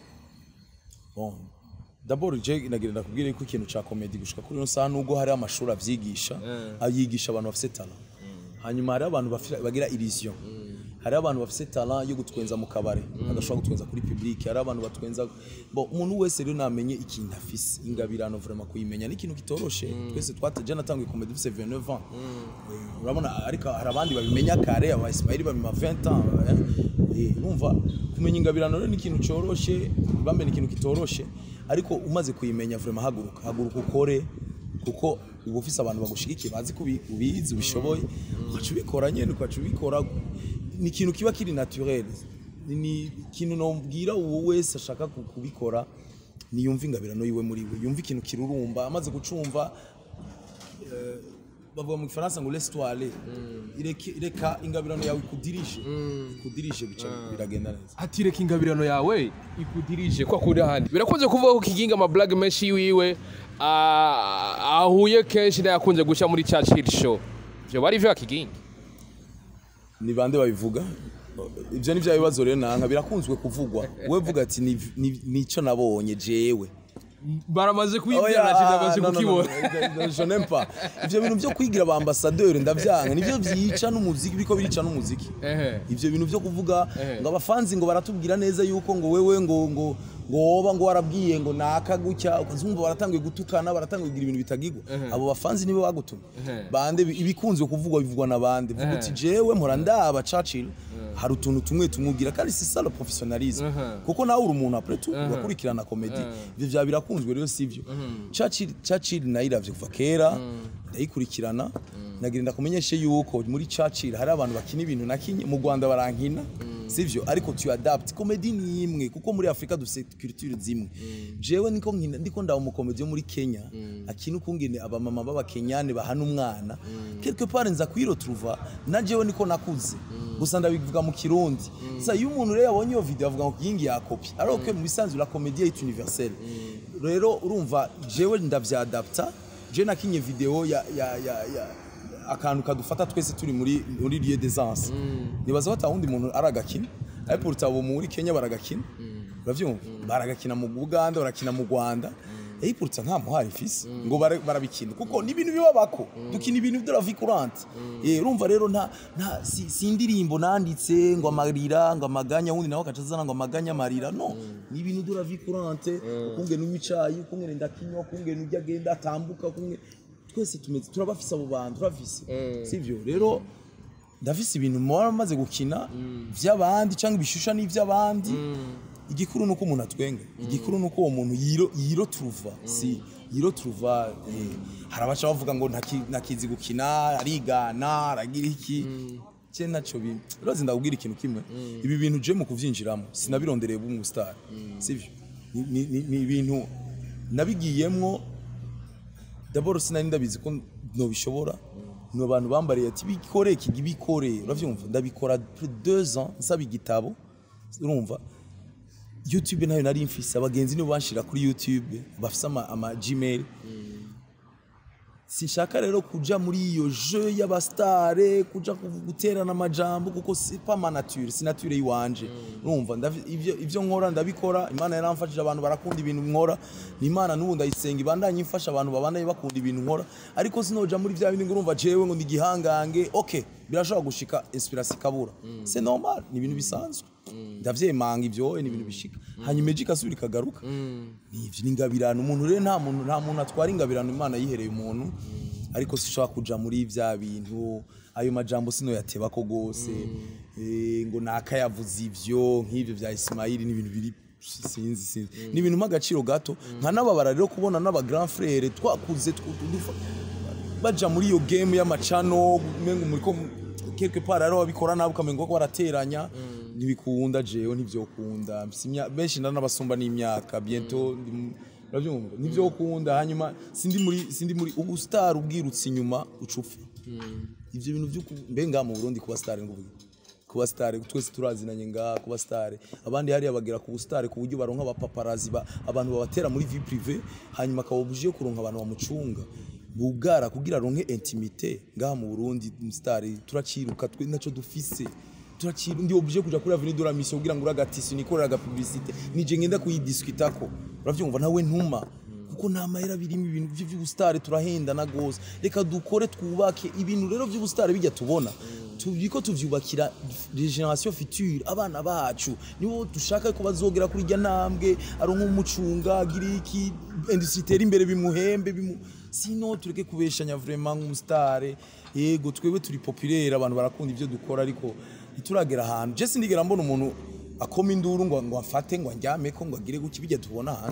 Bon. D'abord je nagira ndakubwire ko ikintu ca comedy gushika kuri no saha nubwo hari amashuri avyigisha ayigisha abantu bafite talent hanyuma hari abantu bafi- bagira illusion hari abantu bafite talent yo gutwenza mu kabare adashobora gutwenza kuri public hari abantu batwenza bon umuntu wese rero namenye ikintu afise ingabirano vraiment kuyimenya ni ikintu kitoroshe twese twataje natanguye comedy dufite 29 ans Eh, urabona ariko hari abandi babimenya kare aba Ismail babima 20 ans eh. Eh, urumva kumenya ingabirano rero ni ikintu cyoroshe bambe ni ikintu kitoroshe ariko umaze kuyimenya vraiment haguruka haguruka ukore kuko uba ufise abantu bagushigikiye bazi ko ubi- ubizi ubishoboye ukaca ubikora nyene ukaca ubikora ni ikintu kiba kiri naturel Ni- ni ikintu nobwira uwo wese ashaka ku- kubikora niyumva ingabirano yiwe muri we yumva ikintu kirurumba amaze gucumva bavuga mu gifaransa ngo laisse toi aller Ireke- reka ingabirano yawe ikudirishe ikudirishe bica biragenda neza ati reka ingabirano yawe ikudirije kwa kuri ahandi birakunze kuvuga ko kiginga amablage menshi yiwiwe ah, ahuye kenshi n'ayakunze guca muri Churchill show ivyo bari vyo kiginga ni bande babivuga ibyo ni bya bibazo rero nanka birakunzwe kuvugwa we vuga ati "Ni- ni- nico nabonye jewe baramaze Oya, kuyibwira na no, no, no, no, je n'aime pas. ivyo bintu byo kwigira ba ambassadeur ndavyanga nivyo vyica n'umuziki biko birica n'umuziki Ehe. ivyo bintu byo kuvuga Ehe. ngo abafanzi ngo baratubwira neza yuko ngo wewe ngo ngo ngo woba ngo warabwiye ngo naka gutya ukazumva baratangiye gutukana baratangiye kugira ibintu bitagigwa abo bafanzi nibo bagutumye Ehe. bande bi- ibikunzwe kuvugwa bivugwa na bande vuga uti jewe mpora ndaba Churchill hari utuntu tumwe tumubwira kandi si ça le professionnalisme Ehe. kuko nawe uri umuntu après tout urakurikirana komedi ivyo vya birakunzwe rero sivyo Churchill Churchill nayiravye kuva kera ndayikurikirana nagira ndakumenyeshe yuko muri Churchill hari abantu bakina ibintu nakinye mu Rwanda barankina sivyo ariko tu adapt komedi ni imwe kuko muri Afrika dufite culture zimwe jewe niko nkina ndiko ndawo mu komedi yo muri Kenya akina ukungene abamama b'abakenyane bahana umwana quelque part nza kwiretrouva na jewe niko nakuze gusa ndabivuga mu kirundi sasa iyo umuntu rero yabonye iyo video avuga ngo yingi yakopi alors que mu bisanzwe la comédie est universelle rero urumva jewe ndavyadapta je nakinye video ya ya ya, ya akantu kadufata twese turi muri muri lieu d'aisance nibaza ko atawundi muntu aragakina ariko urutabo muri Kenya baragakina uravyumva baragakina mu Uganda barakina mu Rwanda Eyipurutsa nta muhari ifise ngo bara- barabikina kuko ni ibintu bibabako dukina ibintu de la vie courante eh urumva rero nta nta si, si indirimbo nanditse ngo amarira ngo amaganya wundi nawe akacazana ngo amaganya amarira no ni ibintu de la vie courante ukungene uwicaye ukungene ndakinywa ukungene ujya agenda atambuka ukungene twese tumeze turabafise abo bantu turabafise sivyo rero ndafise ibintu muba maze gukina vy'abandi cyangwa ibishusha n'ivy'abandi igikuru nuko umuntu atwenga igikuru nuko uwo muntu yiro yiro truva si yiro truva eh, hari abaca bavuga ngo ntaki- ntakizi gukina arigana aragira iki je naco bi urazi ndakubwira ikintu kimwe ibi bintu je mu kuvyinjiramo sinabirondereye b'umu star sivyo Ni- ni ni- ni ibintu nabigiyemwo d'abord sinari ndabizi ko nobishobora ni abantu bambariye ati bikore iki bikore uravyumva ndabikora plus de deux ans nsaba igitabo urumva youtube nayo nari mfise abagenzi nibo banshira kuri youtube bafise ama, ama gmail sinshaka rero kuja muri iyo jeu y'abastare kuja kuv- guterana amajambo kuko c'est pas ma nature si nature yiwanje urumva ndavi- ivyo ivyo nkora ndabikora imana yaramfashije abantu barakunda ibintu nkora ni imana n'ubu ndayisenga ibandanye imfasha abantu babandanye bakunda ibintu nkora ariko sinoja muri vya bindi ngo urumva jewe ngo ndi gihangange okay birashobora gushika inspiration ikabura c'est normal ni ibintu bisanzwe ndavyemanga ivyo ni ibintu bishika hanyuma ejo ikasubira ikagaruka nivyo ni ingabirano umuntu rero nta muntu nta muntu atwara ingabirano imana yihereye umuntu ariko sishobora kuja muri vya bintu ayo majambo sino yatebako gose eh, ngo naka yavuze ivyo nk'ivyo vya Ismaili ni ibintu biri sinzi sinzi ni ibintu mp'agaciro gato nkanababara rero kubona n'aba grand frère twakuze tw- dufa- baja muri iyo game y'amacano umengo muri ko quelque part ariho babikora nabi ukamenga ko barateranya ntibikunda jewe ntivyokunda Mfise imya- benshi ndanabasumba n'imyaka bientôt ndi mu- uravyumva ntivyokunda hanyuma sindi muri sindi muri ubu star ubwirutse inyuma ucufa ivyo bintu vyo ku- mbe ngaha mu Burundi kuba star nguvuga kuba star twese turazinanye ngaha kuba star abandi hariya bagera ku star ku buryo baronka abapaparazi ba, abantu babatera muri vie privée hanyuma akaba obligé kuronka abantu bamucunga bugara kugira aronke intimité ngaha mu Burundi star turaciruka twe naco dufise turaciru ndi obligé kuja kuri avenue de la mission kugira ngo uragatisi nikorera aga publicité nije ngenda kuyidiskutako uravyumva nawe ntuma kuko nta mahera birimo ibintu vyo vy'ubustare turahendana gose reka dukore twubake ibintu rero vy'ubustare bijya tubona tubiko tuvyubakira generation future abana bacu nibo dushaka ko bazogera kuri irya ntambwe aronka umucunga agira iki industrie itera imbere bimuhembe bimu sino tureke kubeshanya vraiment nk'umustare yego twebwe turi populaire abantu barakunda ivyo dukora ariko ntituragera ahantu je sindigera mbona umuntu akoma induru ngo ngo afate ngo andyameko ngo agire guki bijya tubona hanze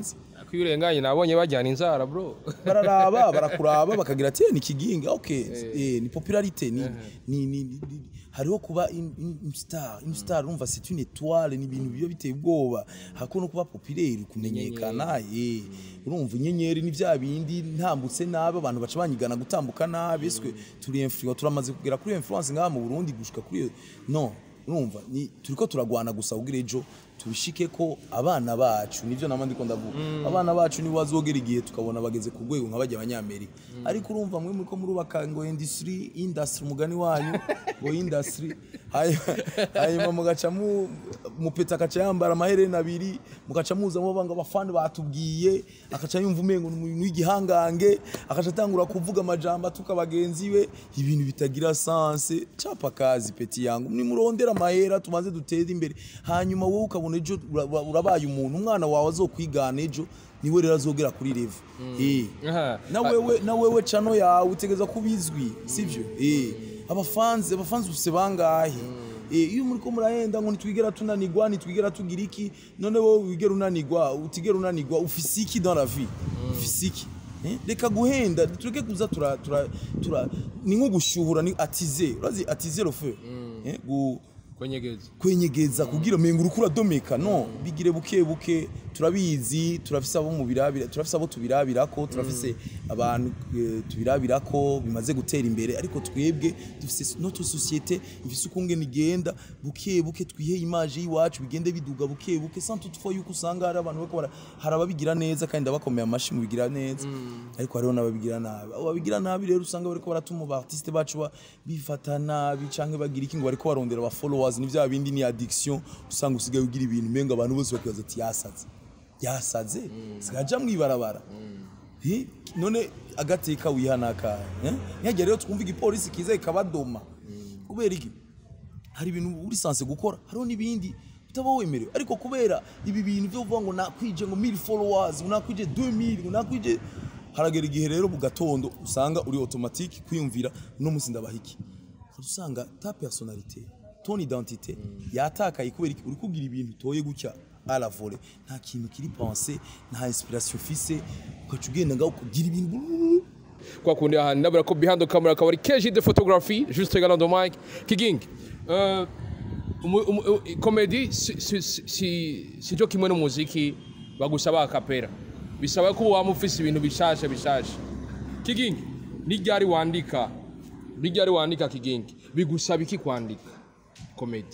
ko iyo urenganye nabonye bajyana inzara bro bararaba barakuraba bakagira ati "Eh, ni kiginga okay eh, ni popularité ni ni ni ni- ni- hariho kuba in- in- une star une star urumva c'est une étoile ni ibintu biba biteye ubwoba hako no kuba populaire kumenyekana eh urumva inyenyeri ni vya bindi ntambutse nabi abantu baca banyigana gutambuka nabi eswe turi influence turamaze kugera kuri influence ngaha mu Burundi gushika kuri iyo- no urumva ni turiko turagwana gusa kugira ejo tubishike ko abana bacu nivyo nama ndiko ndavuga abana bacu nibo bazogera igihe tukabona bageze ku rwego nk'abajya abanyamerika ariko urumva mwe muriko murubaka ngo industry industry umugani wanyu ngo industry hanyuma- hanyuma mugaca mu mupeta akaca yambara amaherena abiri mugaca muzamo banga abafani batubwiye akaca yumva umengo ni umuntu w'igihangange akaca atangura kuvuga amajambo atuka bagenzi be ibintu bitagira sanse capa kazi peti yangu nimurondera amahera tumaze dutere imbere hanyuma wowe ukabona ejo ura- ura- urabaye umuntu umwana wawe azokwigana ejo niwe rero azogera kuri revo Eh. Aha. na wewe na wewe cano yawe utegeza kubizwi sivyo eh abafanzi abafanzi ufise bangahe eh iyo muri ko murahenda ngo nitwigera tunanigwa nitwigera tugira iki none wowe wigera unanigwa utigera unanigwa ufise iki dans la vie ufise iki Eh, reka guhenda tureke kuza tura tura tura ni nko gushyuhura ni atize urazi atize le feu eh gu kwenyegeza kwenyegeza kugira menga urukura domeka no bigire buke buke turabizi turafise abo mu birabira turafise abo tubirabirako turafise abantu eh, tubirabirako bimaze gutera imbere ariko twebwe dufise notre société ifise ukungene igenda buke buke twihe image y'iwacu bigende biduga buke buke sans toutefois yuko usanga hari abantu bariko bara- hari ababigira neza kandi ndabakomeye amashi mu bigira neza ariko hariho n'ababigira nabi abo babigira nabi rero usanga bariko baratuma aba artiste bacu ba- bifata nabi canke bagira iki ngo bariko barondera aba followers ni vya bindi ni addiction usanga usigaye ugira ibintu umenga abantu bose bakibaza ati yasaze yasaze sigaja mwibarabara Eh, none agateka wihanaka ntihagire rero twumva igipolisi kiza ikabadoma kubera iki hari ibintu uri sanse gukora hariho n'ibindi utaba wemerewe ariko kubera ibi bintu byo kuvuga ngo nakwije ngo 1000 followers ngo nakwije 2000 ngo nakwije haragera igihe rero mu gatondo usanga uri automatique kwiyumvira no musi ndabahiki usanga ta personnalité ton identité yatakaye kubera iki uri kugira ibintu utoye gutya à la volée nta kintu kiri pensé nta inspiration ufise ukaca ugenda ngaho kugira ibintu kwa kundi ahantu ndabona ko behind the camera akaba ari keji de photography juste également de mic kigingi euh, umu- umu- u- comedy si, si, si, si, si cyo kimwe n'umuziki bagusaba akapera bisaba ko waba ufise ibintu bishasha bishasha kigingi ni ryari wandika ni ryari wandika kigingi bigusaba iki kwandika comedy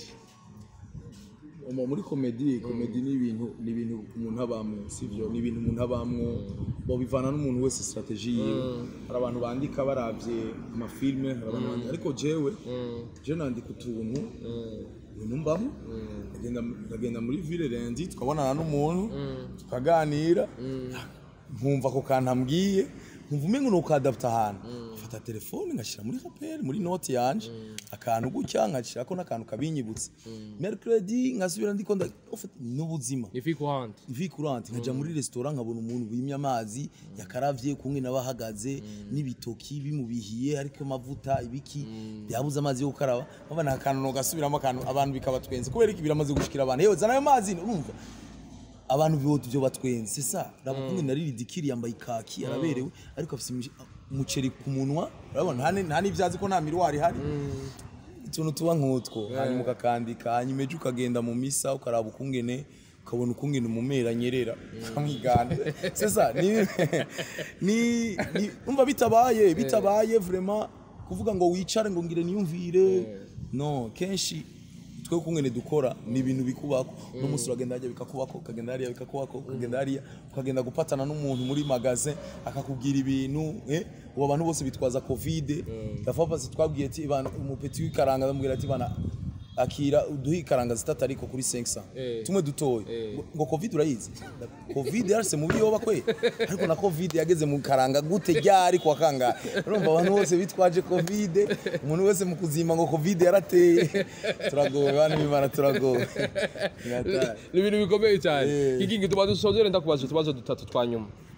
Omo, muri komedi komedi ni ibintu ni ibintu umuntu abamwo sivyo ni ibintu umuntu abamwo bo bivana n'umuntu wese strategie yiwe hari abantu bandika baravye amafilme hari abantu bandika ariko jewe je nandika utuntu ibintu mbamo ndagenda ndagenda muri ville rendi tukabonana n'umuntu tukaganira nkumva ako kantu ambwiye nkumva umengo ni ukadapta ahantu mfata telefone ngashyira muri kaperi muri noti yanje akantu gutya ngashyirako n'akantu kabinyibutsa mercredi nkasubira ndiko nda ufite n'ubuzima ifi kuhandi vi kurante nkaja muri restaurant nkabona umuntu wimye amazi yakaravye kumwe n'abahagaze n'ibitoki bimubihiye ariko amavuta ibiki byabuze amazi yo gukaraba babona akantu no gasubiramo akantu abantu bikabatwenze kubera iki biramaze gushikira abantu yewe zana ayo mazi urumva abantu bihuta ibyo batwenze c'est ça raba kumwe nari ridikiri yambaye ikaki araberewe ariko afite imishi- umuceri ku munwa urabona nta ni- nta n'ivyazi ko nta miruwari ihari utuntu tuba nk'utwo hanyuma ukakandika hanyuma ejo ukagenda mu misa ukaraba ukungene ukabona ukungene umumera anyerera ukamwigana sesa ni ni ni- umva bitabaye bitabaye vraiment kuvuga ngo wicare ngo ngire niyumvire no kenshi twe kungene dukora ni ibintu bikubako uno munsi uragenda hariya bikakubako ukagenda hariya bikakubako ukagenda hariya ukagenda gupatana n'umuntu muri magasin akakubwira ibintu eh ubu abantu bose bitwaza covid dafa pasi twabwiye ati bana umupeti w'ikaranga bamubwira ati bana akira uduhe ikaranga zitatu ariko kuri 500 Eh. tumwe dutoye ngo- ngo covid urayizi covid yarse mu biyoba kwe ariko na covid yageze mu karanga gute ryari kwa kanga urumva abantu bose bitwaje covid umuntu wese mu kuzima ngo covid yarateye turagowe bana bimana turagowe Ni hatari. ni ibintu bikomeye cyane Eh. kigingi tuba dusozere ndakubaza utubazo dutatu twa nyuma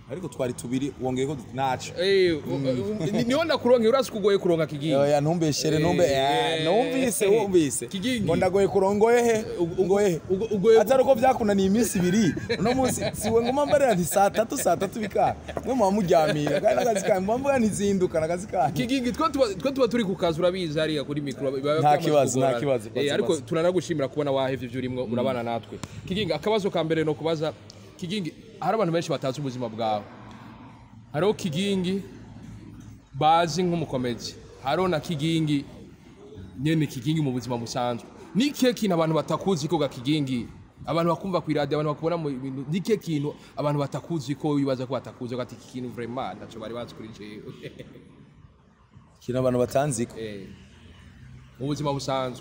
ariko twari tubiri wongeye ko naco Eh, u- u- ni- niho ndakuronke urazi kugoye kuronka kigingi oya ntumbeshere numbe Eh, numvise eh, wumvise Kigingi. ngo ndagoye kurongoye he ngoye he ugo- ugoye- atari uko byakunaniye iminsi ibiri uno munsi siwe ngoma mbarira nti saa tatu saa tatu bikara mwe muba muryamira kandi n'akazi kanyu muba mvuga ntizinduka n'akazi kanyu kigingi twe tuba twe tuba turi ku kazi urabizi hariya kuri mikoro biba Nta byamaze kibazo, nta kugorana. kibazo, Eh, baza, ariko baza. turanagushimira kubona wahevye ibyo urimwo urabana natwe kigingi akabazo ka mbere no kubaza kigingi hari abantu benshi batazi ubuzima bwawe hariho kigingi bazi nk'umukomezi hariho na kigingi nyene kigingi mu buzima busanzwe ni ikihe kintu abantu batakuzi ko ga kigingi abantu bakumva ku iradiyo abantu bakubona mu bintu ni ikihe kintu abantu batakuzi ko wibaza ko batakuzi ko ati iki kintu vraiment ntaco bari bazi kuri jewe ikintu abantu batanziko Eh, mu buzima busanzwe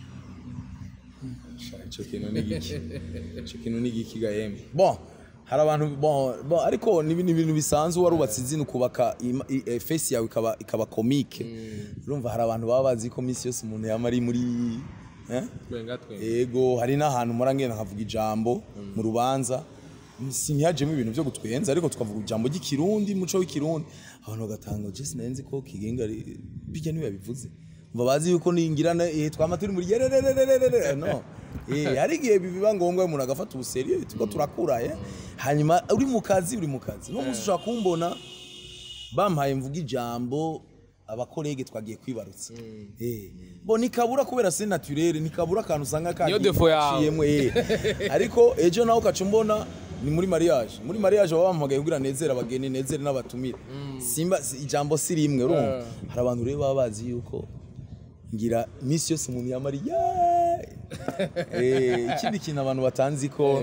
ico kintu ni giki ico kintu ni giki gahembe bon hari abantu bon bon ariko ni ibintu- ibintu bisanzwe warubatse izina ukubaka ima- i- eh, face yawe ikaba ikaba comique urumva hari abantu baba bazi ko misi yose umuntu yama ari muri eh? twenga twenga ego hari n'ahantu mpora ngenda nkavuga ijambo mu rubanza sinihajemo ibintu byo gutwenza ariko tukavuga ijambo ry'ikirundi umuco w'ikirundi abantu bagatanga je sinari ko kigenga ari- bijya niwe yabivuze mva bazi yuko ningirana eh twama turi muri yerererererere no eh hari igihe biba ngombwa umuntu agafata ubuseriyo tuko turakura eh hanyuma uri mu kazi uri mu kazi no munsi ushaka kumbona bampaye mvuga ijambo abakorege twagiye kwibarutsa eh bo nikabura kubera c'est naturel nikabura akantu usanga Niyo defo yawe. kaciyemwo eh ariko ejo nawe ukaca umbona ni muri mariage muri mariage baba bampagaye kugira nezere abageni nezere n'abatumire simba si- ijambo si rimwe urumva hari abantu rero baba bazi yuko ngira iminsi yose umuntu yamara "Yeee!" eh ikindi kintu abantu batanzi ko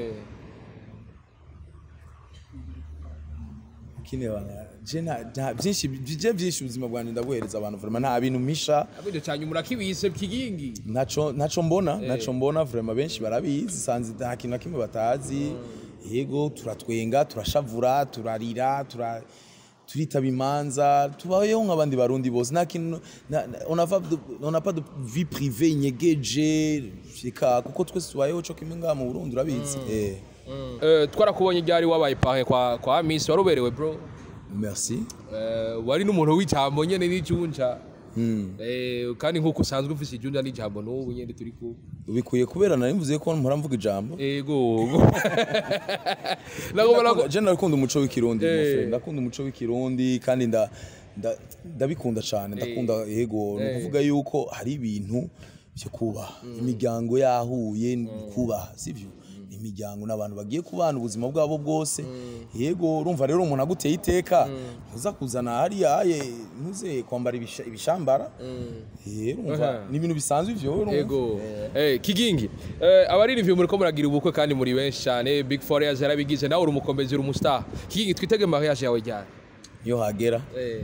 ikindi abantu je nta nta- byinshi je byinshi ubuzima bwanjye ndabuhereza abantu vraiment nta bintu misha abintu cyane murakibise kigingi ntaco ntaco mbona ntaco mbona vraiment benshi barabizi sanzi nta kintu na kimwe batazi yego turatwenga turashavura turarira tura turitaba imanza tubayeho nk'abandi barundi bose nta kintu na- na- on a pas de- on a pas de vie privée inyegeje reka kuko twese tubayeho co kimwe ngaha mu Burundi urabizi eh Eh, twarakubonye ryari wabaye pahe kwa kwa Miss waruberewe bro merci Eh, wari n'umuntu w'ijambo nyene n'ijunja Eh, kandi nk'uko usanzwe ufise ijunja n'ijambo n'ubu nyene turi ku ubikuye kubera nari mvuze ko mpora mvuga ijambo ego nagomba Ndakunda- je ndakunda umuco w'ikirundi Eh. mon frère. ndakunda umuco w'ikirundi kandi nda- nda- ndabikunda cyane ndakunda yego ni ukuvuga yuko hari ibintu byo kubaha imiryango yahuye ni kubaha sibyo ni imiryango n'abantu bagiye kubana ubuzima bwabo bwose yego urumva rero umuntu aguteye iteka ntuza kuzana hariya aye ntuze kwambara ibisha- ibishambara Eh, urumva Aha. ni ibintu bisanzwe ivyo urumva. ego Eh, kigingi Eh, abari review muriko muragira ubukwe kandi muri benshi cyane big four yaje yarabigize nawe uri umukomezi uri umustar kigingi twitege mariage yawe ryari iyo hagera Eh,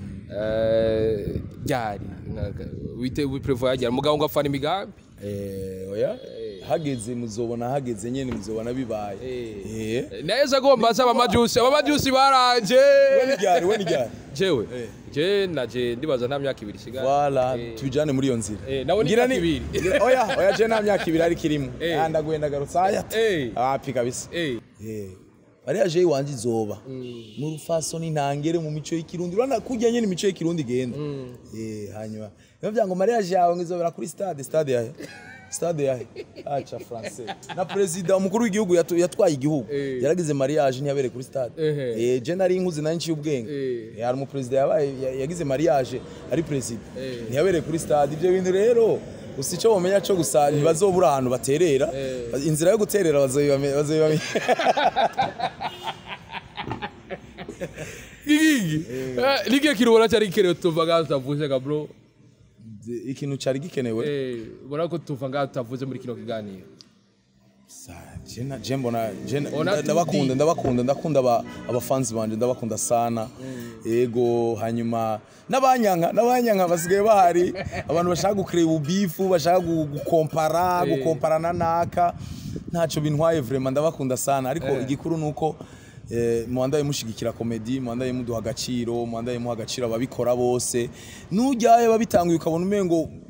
eh, ryari wite wiprevoya ryari mugabo ngo afana imigambi Eh, oya hageze muzobona hageze nyene muzobona bibaye eh neza agomba aza abamajusi abamajusi baranje we ni ryari we ni ryari jewe Eh. je naje ndibaza nta myaka ibiri isigaye wala Eh. tubijane muri iyo nzira Eh, nawe ni Ngira imyaka ibiri. ngira- oya oya je nta myaka ibiri ariko irimo Eh. Ah, ndaguye ndagarutse aya Eh. api kabisa Eh, eh ariya je iwanje izoba mu rufasoni ntangere mu mico y'ikirundi urana kujya nyene imico y'ikirundi igenda eh hanyuma niyo byango mariage yawe ngizobera kuri stade stade yahe stade yahe acha français na president umukuru w'igihugu yatu- yatwaye igihugu Eh. yaragize mariage ntiyabereye kuri stade Ehe. eh je nari inkuzi nari nciye ubwenge Eh. Eh, hari umuperezida yabaye ya- yagize mariage ari president Eh. ntiyabereye kuri stade ibyo bintu rero gusa icyo bamenya cyo gusa ntibazobura ahantu baterera inzira yo guterera bazoyibame- bazoyibamenya kigingi Eh, nikihe kintu ubona cyari gikenewe tuva ngaho tutavuze ga bro ikintu cyari gikenewe Eh, ubona ko tuva ngaho tutavuze muri kino kiganiro Sa- je na- je mbona je na- Ona nda- tudi. ndabakunda ndabakunda ndakunda aba- abafanzi banje ndabakunda sana yego hanyuma n'abanyanka n'abanyanka basigaye bahari abantu bashaka gukreba ubifu bashaka gu- gukompara Eh. gukompara na naka ntacyo bintwaye vraiment ndabakunda sana ariko Eh. igikuru nuko eh, mubandaye mushigikira komedi mubandaye muduha agaciro mubandaye muha agaciro ababikora bose nujyaye babitanguye ukabona umengo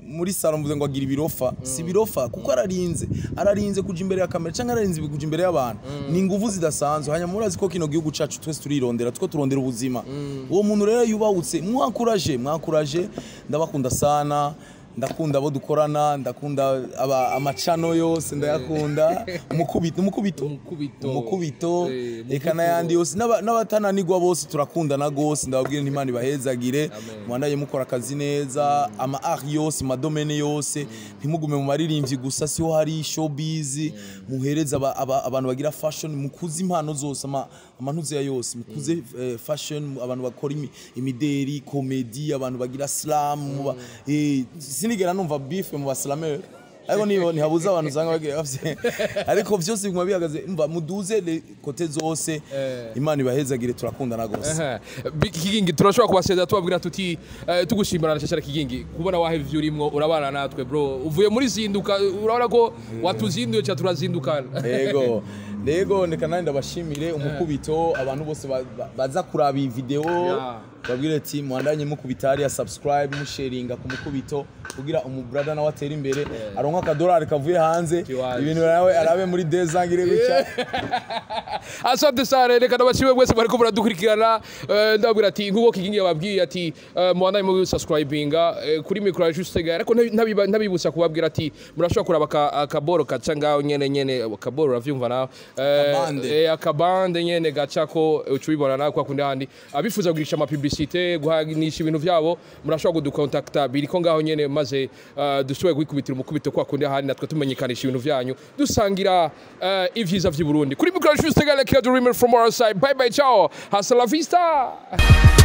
muri salo mvuze ngo agira ibirofa si ibirofa kuko ararinze ararinze kuja imbere ya kamera cyangwa ararinze kuja imbere y'abantu ni inguvu zidasanzwe hanyuma murazi ko kino gihugu cacu twese turirondera two turondera ubuzima uwo muntu rero yubahutse mwakuraje mwakuraje ndabakunda sana ndakunda abo dukorana ndakunda aba amacano yose ndayakunda umukubito umukubito Umukubito. umukubito Eh, reka n'ayandi yose n'aba- n'abatananigwa bose turakundana gose ndababwira nti imana ibahezagire mwandaye mukora akazi neza ama art yose madomene yose ntimugume mu maririmbyi gusa siho hari showbiz muhereza aba- aba- abantu bagira fashion mukuze impano zose ama- amantuze ya yose mukuze eh, fashion abantu bakora imi- imideri komedi abantu bagira slam muba- eh, sinigera numva beef mu baslameur ariko nibo ntihabuze abantu usanga bagira bafite ariko byose biguma bihagaze mva muduze le kote zose imana ibahezagire turakundana gose Aha. Bi- kigingi turashobora kubasezera tubabwira tuti eh, tugushimira na cyane kigingi kubona wahe ivyo urimo urabana natwe bro uvuye muri zinduka urabona ko watuzinduye cyangwa turazindukana yego rego reka nanjye ndabashimire umukubito abantu bose ba- ba- baza kuraba iyi video Yeah. babwire ati mwandanye mukubita hariya subscribe musharinga ku mukubito kugira umubrada nawe atere imbere aronka akadolari kavuye hanze Kiwazi. ibintu nawe arabe muri dezangire gutya asante sana reka ndabashimwe mwese bariko muradukurikirana Eh, ndababwira ati nk'uko kigingi yababwiye ati eh, mubandaye mu subscribinga eh, kuri mikoro ya Juste ariko ntabi- ntabiba- ntabibutsa kubabwira ati murashobora kuraba aka- akaboro kaca ngaho nyene nyene akaboro uravyumva nawe Eh, Akabande. eh, akabande nyene gacako uca ubibona nawe kwa kundi handi abifuza kugurisha amapiblisite guhanisha ibintu vyabo murashobora kudukontakta biriko ngaho nyene maze eh, dushobore kwikubitira umukubito kwa kundi handi natwe tumenyekanisha ibintu vyanyu dusangira eh, ivyiza vy'i Burundi kuri mikoro ya Juste Gale Kira Dreamer from our side bye bye ciao hasta la vista